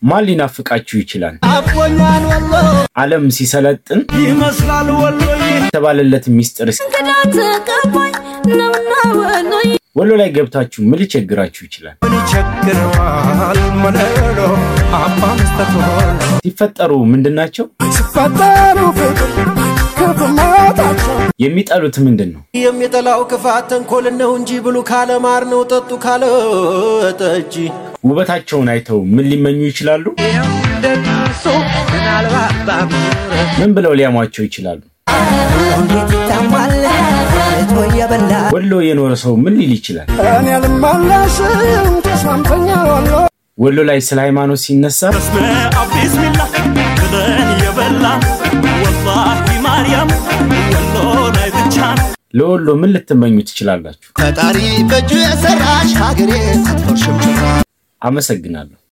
ማን ሊናፍቃችሁ ይችላል? አቦኛን ወሎ ዓለም ሲሰለጥን ይመስላል ወሎዬ የተባለለት ሚስጥር እንግዳት ገባኝ ነውና ወሎዬ ወሎ ላይ ገብታችሁ ምን ሊቸግራችሁ ይችላል? ምን ይቸግረዋል መለሎ አባ መስጠት ሆነ ሲፈጠሩ ምንድናቸው? ሲፈጠሩ ፍቅር ክፍማታቸው የሚጠሉት ምንድን ነው? የሚጠላው ክፋት ተንኮል ነው እንጂ ብሉ ካለ ማር ነው ጠጡ ካለ ጠጅ ውበታቸውን አይተው ምን ሊመኙ ይችላሉ? እንደሱ ምናልባት ባምረ ምን ብለው ሊያሟቸው ይችላሉ? እንዴት ይታማል እቶ የበላ ወሎ የኖረ ሰው ምን ሊል ይችላል? እኔ ልመለስም ተስማምተኛል ወሎ ወሎ ላይ ስለ ሃይማኖት ሲነሳ በስመ አብ ቢስሚላህ ብለን የበላን ወላሂ ማርያም ወሎ ላይ ብቻ ነው። ለወሎ ምን ልትመኙ ትችላላችሁ? ፈጣሪ በእጁ የሰራሽ ሀገሬ አትፈርሽም ጭራ አመሰግናለሁ።